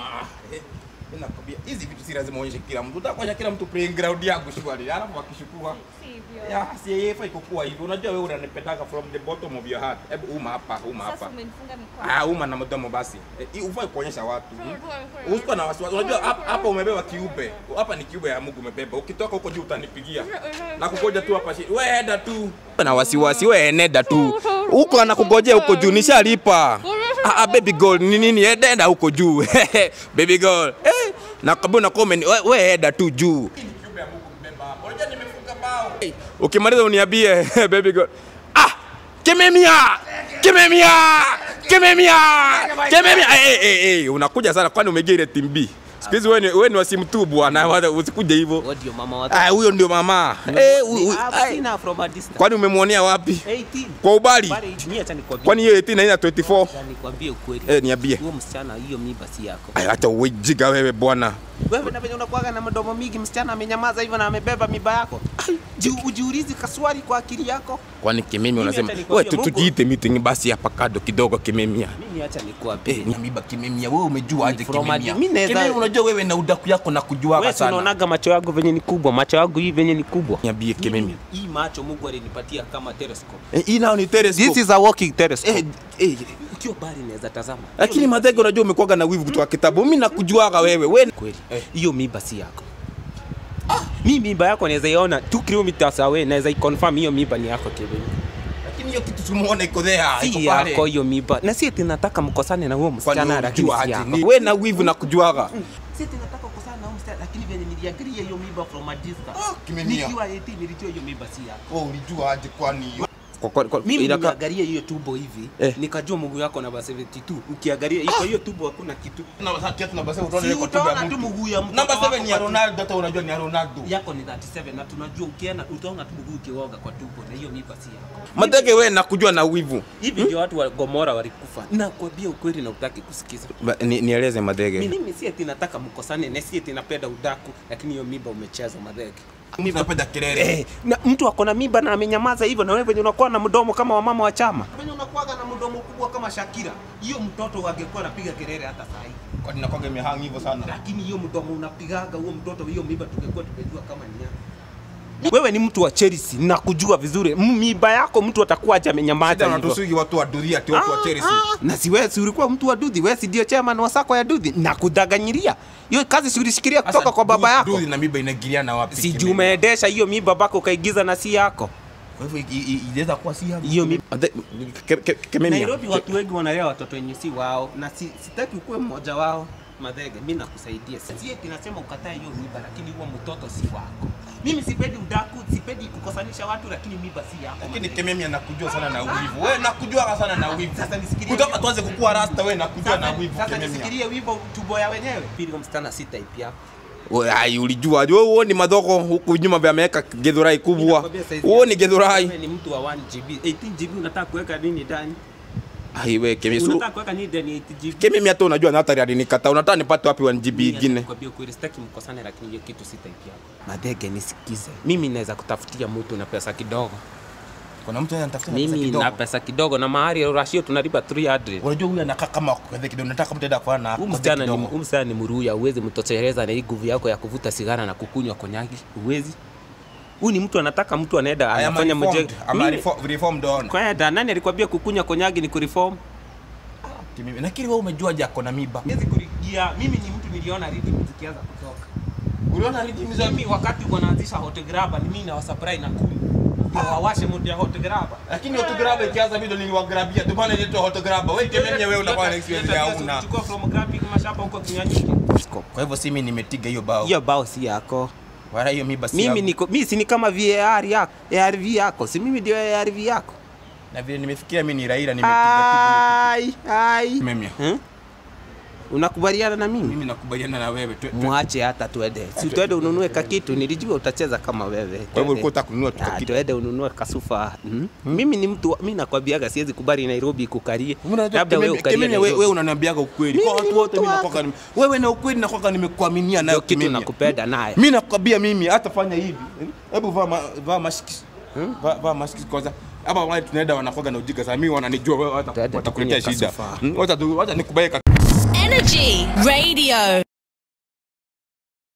Ah, eh, mimi nakwambia hizi vitu si lazima uonyeshe kila mtu. Utakuonyesha kila mtu playing ground yako shwari. Alafu akishukua Sivyo. ya si yeye fai kukua hivyo. Unajua wewe unanipendanga from the bottom of your heart. Hebu uma hapa, uma Sasa hapa. umenifunga mikono. Ah, uma na mdomo basi. Eh, hii ufai kuonyesha watu. Pole, hmm? pole, pole. Usikuwa na wasiwasi. Unajua hapa hapa umebeba kiube. Hapa ni kiube ya Mungu umebeba. Ukitoka huko juu utanipigia. Na kugoja tu hapa chini. Wewe enda tu. Na wasiwasi wewe enenda tu. Huko anakugojea huko juu nishalipa. Ah, ah, baby girl ni nini? Enda huko juu. baby girl. Eh, na kabla na comment wewe we enda tu juu. Unajua nimefunga bao. Ukimaliza uniambie baby girl. Ah, kimemia. Kimemia. Kimemia. Kimemia. Eh eh eh, unakuja sana kwani umeingia ile team B. Siku hizi wewe ni wewe ni wasimu tu bwana, wala usikuje hivyo. What ndio mama wa Ah, huyo ndio mama. Eh, huyu- huyu- I've ai. seen her from a distance. Kwani umemwonea wapi? 18. Kwa ubali? Bali mimi acha nikwambie. Kwani hiyo 18 haina 24? Acha nikwambie ukweli. Eh, niambie. Huyo msichana hiyo mimba si yako. Ay, hata uwejiga wewe bwana. Wewe na venye unakuwaga na mdomo mingi, msichana amenyamaza hivyo na amebeba mimba yako. Ji- Ujiulizi kaswali kwa akili yako. Kwani kimimi unasema hata wewe nikwambie tu Mungu- tujiite meeting basi hapa kado kidogo kimemia. Mimi acha nikwambie. Eh, nyamiba kimemia. Wewe umejua aje From kimemia? a- mimi naweza- Kimemia unajua wewe na udaku yako na kujuaga Wewe si sana. unaonaga macho yangu venye ni kubwa, macho yangu hii venye ni kubwa. Niambie kimemia. Hii macho Mungu alinipatia kama telescope. Eh, hii nao ni telescope. This is a walking telescope. eh, eh, Ukiwa bali naweza tazama. lakini madhege unajua umekuwaga na wivu kutoka kitabu. Mimi nakujuaga wewe. Wewe kweli Eh. hiyo mimba si yako mi mimba yako naweza iona 2 kilometers away naweza iconfirm hiyo mimba ni yako Kevin lakini hiyo kitu tumuone iko there. iko si pale. yako hiyo mimba na si eti nataka mkosane na huo Kwani msichana wewe lakini unajua si aje? yako Ni- Wewe na wivu na kujuaga. si eti nataka kukosana na huo msichana lakini venye niliangalia hiyo mimba from a distance Ah, kimenia. nikiwa 18 nilijua hiyo mimba si yako Wewe ulijua aje kwani? mimi Inaka- niliangalia hiyo tubo hivi Eh. nikajua Mungu yako namba 72 ukiangalia iko hiyo tubo hakuna kitu Na wakati yetu namba 7 Si utaona iko tuba utaona ya tu mtu. mguu ya mtoto Namba 7 wako ni ya kwa Ronaldo, hata unajua ni ya Ronaldo. yako ni 37 na tunajua ukienda utaona tu mguu ukioga kwa tubo na hiyo mimba si yako Madege wewe nakujua na wivu. hivi ndio watu wa Gomora walikufa. Nakwambia ukweli na utaki kusikiza. Ba- ni- Nieleze madege. Mimi si eti nataka mkosane na si eti napenda udaku, lakini hiyo mimba umecheza madhege. Mimi napenda kelele. Eh, na mtu ako na mimba na amenyamaza hivyo, na wewe venye unakuwa na mdomo kama wamama wa chama, venye unakuwaga na mdomo kubwa kama Shakira, hiyo mtoto angekuwa anapiga kelele hata saa hii, Kwani nakwanga imehang hivyo sana. lakini hiyo mdomo unapigaga huo mtoto, hiyo mimba tungekuwa tumejua kama ni yako. Wewe ni mtu wa Chelsea, nakujua vizuri. M- Mimba yako mtu atakuwa aje amenyamaza Hata hivyo. wanatusugi watu wa duria ati watu wa Chelsea. na si wewe si ulikuwa mtu wa dudhi wewe si ndio chairman wa sako ya dudhi na kudaganyiria hiyo kazi si ulishikilia kutoka kwa baba yako Duthi na miba inaingiliana wapi? si kimeni? juu umeendesha hiyo mi babako ukaigiza na si yako Kwa hivyo i- i- inaweza kuwa si yangu. Hiyo mi- Ade- ke- ke- Kememia. Nairobi watu wengi wanalea watoto wenye si wao na si, sitaki ukuwe mmoja wao madhege mi nakusaidia si eti nasema ukatae hiyo miba lakini huo mtoto si wako mimi sipendi udaku sipendi kukosanisha watu lakini miba si yako Lakini madhege. Kememia nakujua sana na wivu. Wewe nakujua sana na wivu. Sasa nisikilie Kutoka wivu. tuanze kukua rasta wewe nakujua na Sasa- wivu sasa Kememia. nisikilie wimbo tubo ya wenyewe pili huyo msichana si type yako Wewe, ai ulijua wewe uoni madhoko huku nyuma vya ameweka gedhurai kubwa. Nakwambia saizi Uoni yako. gedhurai. Wewe ni mtu wa 1 GB 18 GB unataka kuweka nini ndani Ai wewe Kememia. unataka kuweka nini ndani ya 8 GB Kememia hata unajua na hatari alinikata. Unataka nipate wapi 1 GB ingine? Nakwambia ukweli sitaki mkosane lakini hiyo kitu si type yako madhege nisikize mimi naweza kutafutia mtu na pesa kidogo Kuna mtu anatafuta pesa mimi kidogo. na pesa kidogo na mahari ya rashio tunalipa 300 Unajua huyu anakaa kama kwa kidogo. Nataka mtu aende kwa na Huyu msichana ni huyu msichana ni mruya, uwezi mtosheleza na hii nguvu yako ya kuvuta sigara na kukunywa konyagi, uwezi. Huyu ni mtu anataka mtu anaenda anafanya mje. Ama Mimi- reformed on. Kwenda nani alikwambia kukunywa konyagi ni kureform? Kimemia. Lakini wewe umejua je ako na miba? Siwezi kuligia. Mimi ni mtu niliona rhythm zikianza kutoka. Uliona rhythm za Mimi wakati wanaanzisha hot grabber ni mimi na wasupply na kumi. Ndio wawashe moto ya hot grabber. lakini autograph ikianza video niliwagrabia ndio maana inaitwa autograph wewe Kememia wewe unakuwa na experience ya una Chukua from grabbing mashapa huko kinyanyuki. kwa hivyo si mimi nimetiga hiyo bao Hiyo bao si yako. wala hiyo miba si Mimi yangu. niko mimi si ni kama VAR yako, ARV yako. Si mimi ndio ARV yako. na vile nimefikiria mimi ni Raila nimepiga Ai, ai. tu Kememia Hmm? Unakubaliana na mimi? mimi nakubaliana na wewe tu- tu- Mwache hata tuende. Si tuende ununue kakitu, nilijua utacheza kama wewe. kwa hivyo ulikuwa unataka kununua tu Ah, kitu tuende ununue kasufa. Hmm? Mimi ni mtu, mimi nakwambiaga siwezi kubali Nairobi kukarie. Unajua Labda wewe Kememia- ukarie Kememia wewe wewe Nairobi. unaniambiaga ukweli Mimi kwa ni watu wote mtu mimi wako. nakwaka nime- wewe na ukweli nakwaka nimekuaminia nayo Ndio kitu Kememia nakupenda naye. mimi nakwambia mimi hata fanya hivi hebu vaa ma- vaa maski vaa vaa maski kwanza hapa wale tunaenda wanakwaka na ujinga sana mimi wananijua wewe hata Tuende watakuletea tukunywe shida kasufa. Hmm, wacha tu wacha nikubaye Energy Radio.